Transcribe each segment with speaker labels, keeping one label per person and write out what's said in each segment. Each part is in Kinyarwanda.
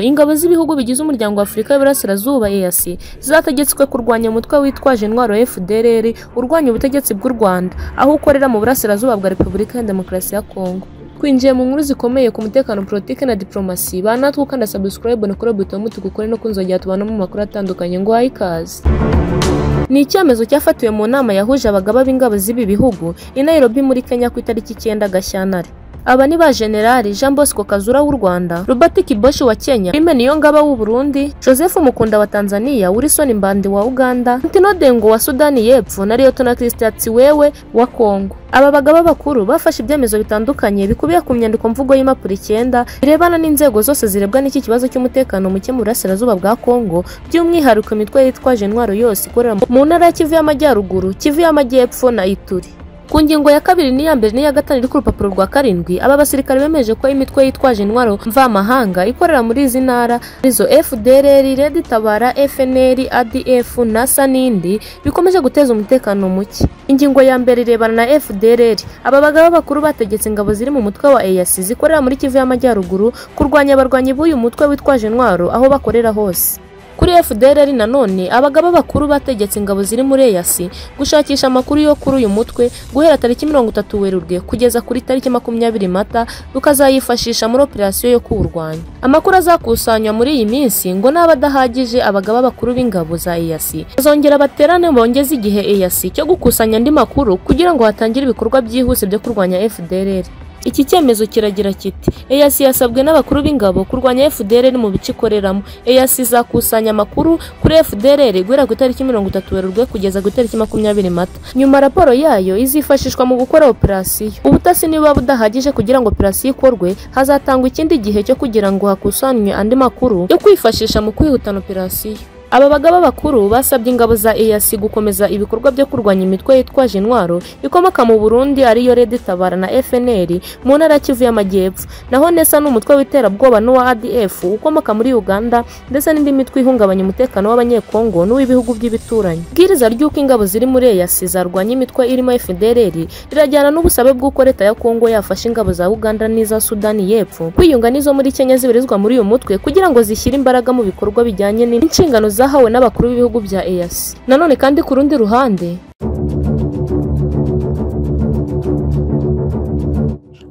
Speaker 1: Ingabo z'ibihugu bigize Umuryango w'Afurika y'Iburasirazuba EAC zategetswe kurwanya umutwe witwaje intwaro FDLR urwanya ubutegetsi bw'u Rwanda aho ukorera mu Burasirazuba bwa Repubulika ya Demokarasi ya Kongo twinjiye mu nkuru zikomeye ku mutekano politiki na diplomasi banatwe ukanda subscribe na kuri buto mutukukore no kunzongera tubana mu makuru atandukanye ngo ikaze ni icyemezo cyafatiwe mu nama yahuje abagaba b'ingabo z'ibi bihugu i Nairobi muri Kenya ku itariki icyenda Gashyantare aba ni ba Generali Jean Bosco Kazura w'u Rwanda, Robert Kiboshi wa Kenya, Aime Niyongaba w'u Burundi, Joseph Mukunda wa Tanzania, Wilson Mbandi wa Uganda, Ntino Dengo wa Sudani y'Epfo na Liyetona Christian Tsiwewe wa Kongo. Aba bagaba bakuru bafashe ibyemezo bitandukanye bikubiye ku nyandiko mvugo y'impapuro icyenda birebana n'inzego zose zirebwa n'iki kibazo cy'umutekano muke mu burasirazuba bwa Kongo, by'umwihariko imitwe yitwaje intwaro yose ikorera mu ntara ya Kivu y'Amajyaruguru, Kivu y'Amajyepfo na Ituri. Ku ngingo ya kabiri n'iya mbere n'iya gatanu iri ku rupapuro rwa karindwi aba basirikare bemeje ko imitwe yitwaje intwaro mvamahanga ikorera muri izi ntara arizo FDLR, Red Tabara, FNL, ADF NASA n'indi bikomeje guteza umutekano muke. Ingingo ya mbere irebana na FDLR aba bagaba bakuru bategetse ingabo ziri mu mutwe wa EAC zikorera muri Kivu y'Amajyaruguru kurwanya abarwanyi b'uyu mutwe witwaje intwaro aho bakorera hose. Kuri FDLR nanone abagaba bakuru bategetse ingabo ziri muri EAC gushakisha amakuru yo kuri uyu mutwe guhera tariki mirongo itatu Werurwe kugeza kuri tariki makumyabiri Mata tukazayifashisha muri operasiyo yo kuwurwanya. Amakuru azakusanywa muri iyi minsi ngo naba adahagije abagaba bakuru b'ingabo za EAC bazongera baterane bongeze igihe EAC cyo gukusanya andi makuru kugira ngo hatangire ibikorwa byihuse byo kurwanya FDLR. Iki cyemezo kiragira kiti EAC yasabwe n'abakuru b'ingabo kurwanya FDLR mu bice ikoreramo. EAC izakusanya amakuru kuri FDLR guhera ku itariki mirongo itatu Werurwe kugeza ku itariki makumyabiri Mata. Nyuma raporo yayo izifashishwa mu gukora operasiyo. Ubutasi niba budahagije kugira ngo operasiyo ikorwe, hazatangwa ikindi gihe cyo kugira ngo hakusanywe andi makuru yo kwifashisha mu kwihutana operasiyo. Aba bagaba bakuru basabye ingabo za EAC gukomeza ibikorwa byo kurwanya imitwe yitwaje intwaro ikomoka mu Burundi ariyo Red Tabara na FNL mu ntara ya Kivu y'Amajyepfo naho Nesa n'umutwe w'iterabwoba n'uwa ADF ukomoka muri Uganda ndetse n'indi mitwe ihungabanya umutekano w'abanyekongo n'uw'ibihugu by'ibituranyi bwiriza ry'uko ingabo ziri muri EAC zarwanya imitwe irimo FDLR rirajyana n'ubusabe bw'uko leta ya Kongo yafashe ingabo za Uganda n'iza Sudani y'Epfo kwiyunga n'izo muri Kenya zibarizwa muri uyu mutwe kugira ngo zishyire imbaraga mu bikorwa bijyanye n'inshingano zahawe n'abakuru b'ibihugu bya EAC nanone kandi ku rundi ruhande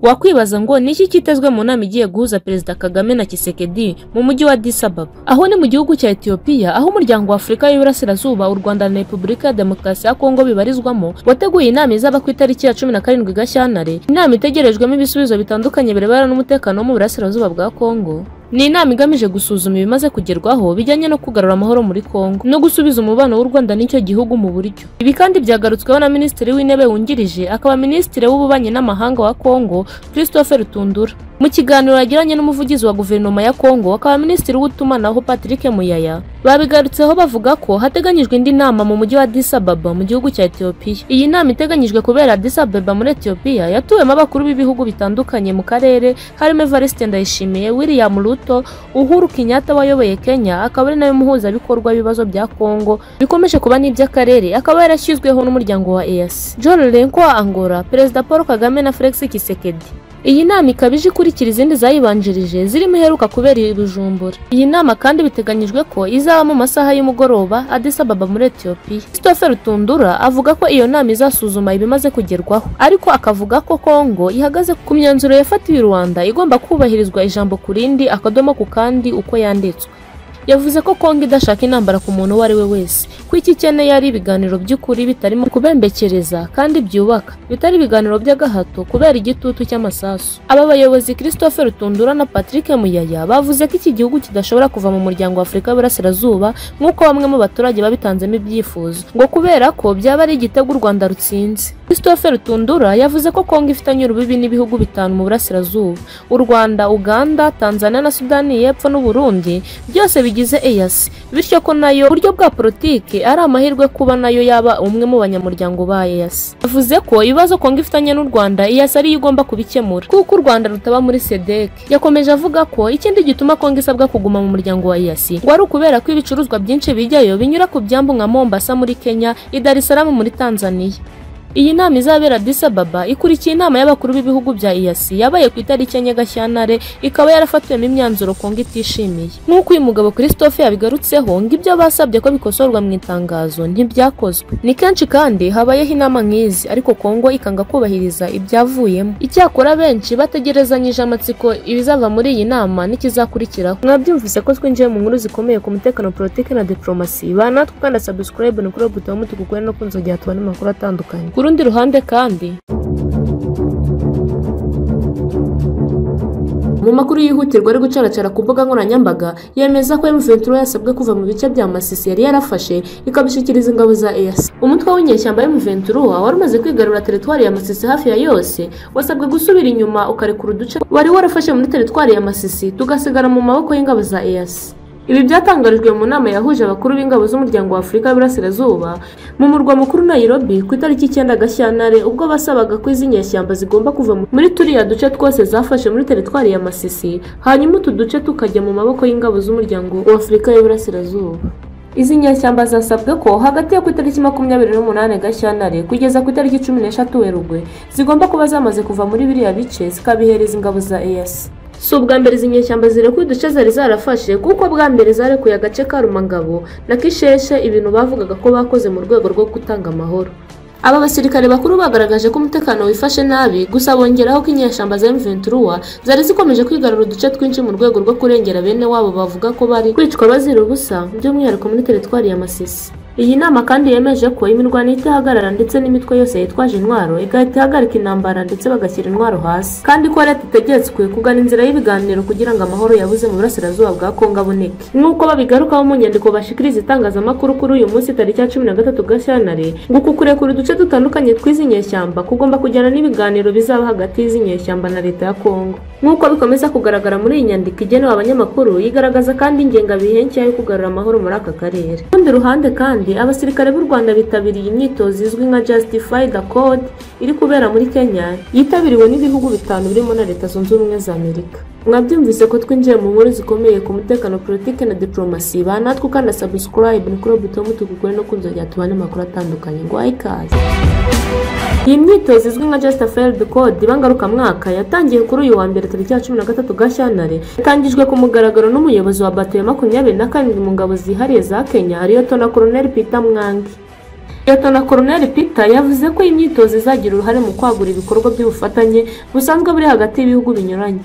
Speaker 1: wakwibaza ngo ni iki kitezwe mu nama igiye guhuza perezida kagame na kisekedi mu mujyi wa addis ababa aho ni mu gihugu cya etiyopiya aho umuryango wa afurika y'Iburasirazuba u rwanda na repubulika ya demokarasi ya kongo bibarizwamo wateguye inama izaba ku itariki ya cumi na karindwi gashyantare inama itegerejwemo ibisubizo bitandukanye birebana n'umutekano wo mu burasirazuba bwa kongo ni inama igamije gusuzuma ibimaze kugerwaho bijyanye no kugarura amahoro muri Kongo no gusubiza umubano w'u Rwanda n'icyo gihugu mu buryo ibi kandi byagarutsweho na minisitiri w'intebe wungirije akaba minisitiri w'ububanyi n'amahanga wa Kongo Christopher Tundura mu kiganiro yagiranye n'umuvugizi wa guverinoma ya Kongo akaba minisitiri w'utumanaho Patrick Muyaya babigarutseho bavuga ko hateganyijwe indi nama mu mujyi wa Addis Ababa mu gihugu cya Ethiopia iyi nama iteganyijwe kubera Addis Ababa muri Ethiopia yatuwemo abakuru b'ibihugu bitandukanye mu karere harimo Evariste Ndayishimiye William Ruto Uhuru Kenyatta wayoboye Kenya akaba ari nawe muhuzabikorwa w'ibibazo bya Kongo bikomeje kuba n'iby'akarere akaba yarashyizweho n'umuryango wa EAC John Renko wa Angola Perezida Paul Kagame na Felix Tshisekedi iyi nama ikaba ije ikurikira izindi zayibanjirije zirimo iheruka kubera i Bujumbura iyi nama kandi biteganyijwe ko izaba mu masaha y'umugoroba Addis Ababa muri Ethiopia Christopher Tundura avuga ko iyo nama izasuzuma ibimaze kugerwaho ariko akavuga ko Kongo ihagaze ku myanzuro yafatiwe Rwanda igomba kubahirizwa ijambo ku rindi akadomo ku kandi uko yanditswe yavuze ko Kongo idashaka intambara ku muntu uwo ari we wese ko iki ikeneye ari ibiganiro by'ukuri bitarimo kubembekereza kandi byubaka bitari ibiganiro by'agahato kubera igitutu cy'amasasu aba bayobozi Christopher Tundura na Patrick Muyaya bavuze ko iki gihugu kidashobora kuva mu muryango w'Afurika y'Iburasirazuba nk'uko bamwe mu baturage babitanzemo ibyifuzo ngo kubera ko byaba ari igitego u Rwanda rutsinze Christopher Tundura yavuze ko Kongo ifitanye urubibi n'ibihugu bitanu mu burasirazuba u Rwanda Uganda Tanzania na Sudani y'Epfo n'u Burundi byose bigize EAC bityo ko nayo buryo bwa politiki ari amahirwe kuba nayo yaba umwe mu banyamuryango ba EAC yavuze ko ibibazo Kongo ifitanye n'u Rwanda EAC ari igomba kubikemura kuko u Rwanda rutaba muri SEDEC yakomeje avuga ko ikindi gituma Kongo isabwa kuguma mu muryango wa EAC ngo ari ukubera ko ibicuruzwa byinshi bijyayo binyura ku byambu nka Mombasa muri Kenya i Dar es Salaam muri Tanzania Iyi nama izabera Addis Ababa ikurikiye inama y'abakuru b'ibihugu bya EAC yabaye ku itariki ya Nyagashyanare ikaba yarafatiwemo imyanzuro Kongo itishimiye nk'uko uyu mugabo Christophe yabigarutseho ngo ibyo basabye ko bikosorwa mu itangazo ntibyakozwe ni kenshi kandi habayeho inama nk'izi ariko Kongo ikanga kubahiriza ibyavuyemo icyakora benshi bategerezanyije amatsiko ibizava muri iyi nama n'ikizakurikiraho mwabyumvise ko twinjiye mu nkuru zikomeye ku mutekano politiki na diplomasi banatwe kandi subscribe ni kuri uwo butabo mutukugore no kunzogera tubona amakuru atandukanye ku rundi ruhande kandi mu makuru yihutirwa ari gucaracara ku mbuga nkoranyambaga yemeza ko M23 yasabwe kuva mu bice bya Masisi yari yarafashe ikabishyikiriza ingabo za EAC umutwe w'inyeshyamba M23 wari umaze kwigarura teritwari ya Masisi hafi ya yose wasabwe gusubira inyuma ukarekura uduce wari warafashe muri teritwari ya Masisi tugasigara mu maboko y'ingabo za EAC ibi byatangarijwe mu nama yahuje abakuru b'ingabo z'umuryango wa Afurika y'Iburasirazuba mu murwa mukuru Nairobi ku itariki icyenda Gashyantare ubwo basabaga ko izi nyeshyamba zigomba kuva muri turiya duce twose zafashe muri teritwari ya Masisi hanyuma utu duce tukajya mu maboko y'ingabo z'umuryango wa Afurika y'Iburasirazuba izi nyeshyamba zasabwe ko hagati yo ku itariki makumyabiri n'umunani Gashyantare kugeza ku itariki cumi n'eshatu Werurwe zigomba kuba zamaze kuva muri biriya bice zikabihereza ingabo za EAC si ubwa mbere izi nyeshyamba zirekuye uduce zari zarafashe kuko bwa mbere zarekuye agace ka Rumangabo na Kisheshe ibintu bavugaga ko bakoze mu rwego rwo gutanga amahoro aba basirikare bakuru bagaragaje ko umutekano wifashe nabi gusa bongeraho ko inyeshyamba za M23 zari zikomeje kwigarura uduce twinshi mu rwego rwo kurengera bene wabo bavuga ko bari kwicwa bazira ubusa by'umwihariko muri teritwari ya Masisi iyi nama kandi yemeje ko imirwano itahagarara ndetse n'imitwe yose yitwaje intwaro igahita ihagarika intambara ndetse bagashyira intwaro hasi kandi ko leta itegetswe kugana inzira y'ibiganiro kugira ngo amahoro yabuze mu burasirazuba bwa Kongo aboneke nk'uko babigarukaho mu nyandiko bashikiriza itangazamakuru kuri uyu munsi tariki ya cumi na gatatu Gashyantare ngo uku kurekura uduce dutandukanye tw'izi nyeshyamba kugomba kujyana n'ibiganiro bizaba hagati y'izi nyeshyamba na leta ya Kongo nk'uko bikomeza kugaragara muri iyi nyandiko igenewe abanyamakuru yigaragaza kandi ingengabihe nshya yo kugarura amahoro muri aka karere ku rundi ruhande kandi abasirikare b'u Rwanda bitabiriye imyitozo izwi nka Justify the Code iri kubera muri Kenya yitabiriwe n'ibihugu bitanu birimo na Leta Zunze Ubumwe za Amerika mwabyumvise ko twinjiye mu nkuru zikomeye ku mutekano politiki na diplomasi banatwe ukanda subscribe ni kuri buto mutukugore no kunzogera tubane amakuru atandukanye ngo ikaze iyi myitozo izwi nka Just a Failed Code ibangarukamwaka yatangiye kuri uyu wa mbere tariki ya cumi na gatatu Gashyantare yatangijwe ku mugaragaro n'umuyobozi wa bato ya makumyabiri na karindwi mu ngabo zihariye za Kenya Liyetona Colonel Peter Mwangi Liyetona Colonel Peter yavuze ko iyi myitozo izagira uruhare mu kwagura ibikorwa by'ubufatanye busanzwe buri hagati y'ibihugu binyuranye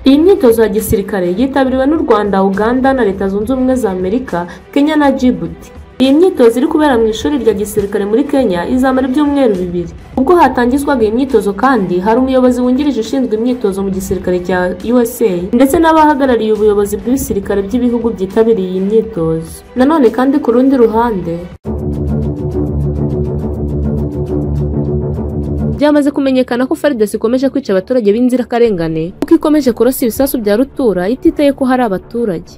Speaker 1: iyi myitozo ya gisirikare yitabiriwe n'u Rwanda Uganda na Leta Zunze Ubumwe za Amerika Kenya na Djibouti iyi myitozo iri kubera mu ishuri rya gisirikare muri Kenya izamara ibyumweru bibiri ubwo hatangizwaga iyi myitozo kandi hari umuyobozi wungirije ushinzwe imyitozo mu gisirikare cya USA ndetse n'abahagarariye ubuyobozi bw'ibisirikare by'ibihugu byitabiriye iyi myitozo nanone kandi ku rundi ruhande byamaze kumenyekana ko FARDC ikomeje kwica abaturage b'inzirakarengane kuko ikomeje kurasa ibisasu bya rutura ititaye ko hari abaturage